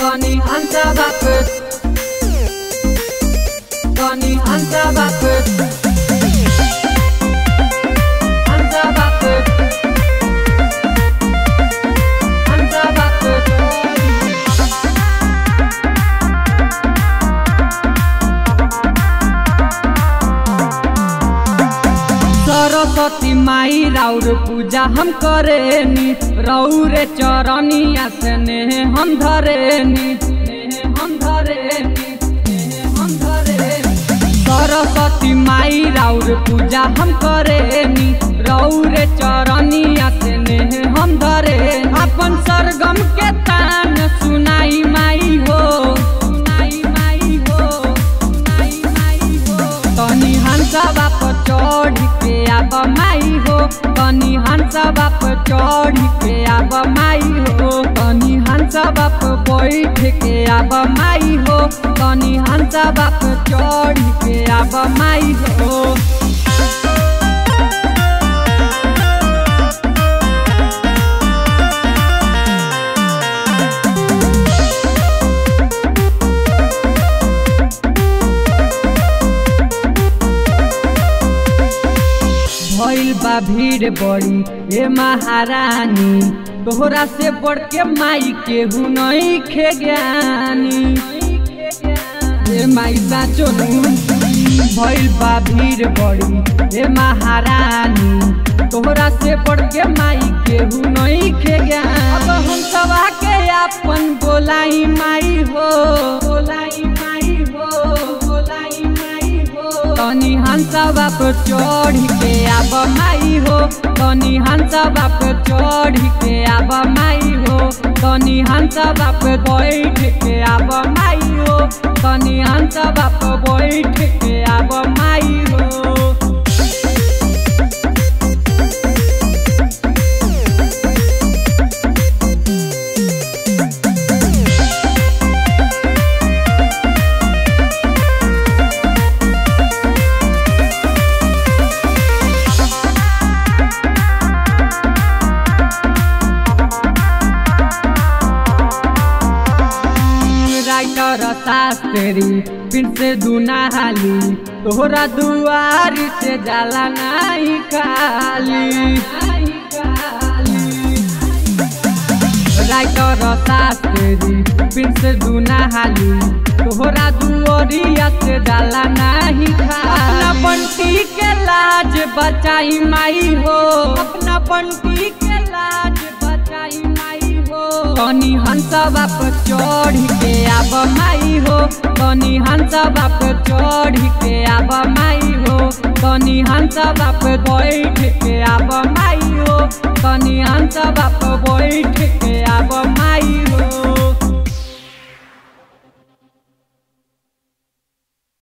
Tony Hunter Bucket. Tony Hunter Bucket. Hunter Bucket. Hunter Bucket. Saraswati माई राउर पूजा हम करेनी रौरे चरनिया से नेह हम धरेनी नेह हम धरेनी नेह हम धरेनी सरस्वती माई राउर पूजा हम करेनी रौरे चरनिया से नेह हम धरे अपन सरगम के तान सुनाई माई हो सुनाई माई हो सुनाई माई हो तनी हंसा बाप चढ़ के आब माई हो तनी हंसा बाप चढ़ के आब माई हो तनी हंसा बाप बैठ के आब माई हो तनी हंसा बाप चढ़ के आब माई हो भइल बा भीड़ बड़ी ए महारानी तोहरा से बढ़ के माई केहू नहीं खे ज्ञानी ए माई साचो भइल बा भीड़ बड़ी ए महारानी तोहरा से बढ़ के माई केहू नहीं खे ज्ञान अब हम सवा के अपन बोलाई माई हो बोलाई माई हो बोलाई माई हो तनी हंसा बाप चढ़ के आब माई हो तनी हंसा बाप चढ़ के आब माई हो तनी हंसा बाप बैठ के आब माई हो तनी हंसा बाप बैठ के आब माई हो राइटर शास्त्री फिर से दुनाहाली तोहरा दुआरी से जाला नहीं खाली राइटर शास्त्री फिर से दुनाहाली तोहरा दुआरिया से जाला नहीं खाली अपना बंटी के लाज बचाई माई हो अपना बंटी के लाज बचाई माई हो तनी हंसा बाप चढ़ के आब माई हो तनी हंसा बाप चढ़ के आब माई हो तनी हंसा बाप बैठ के आब माई हो तनी हंसा बाप बैठ के आब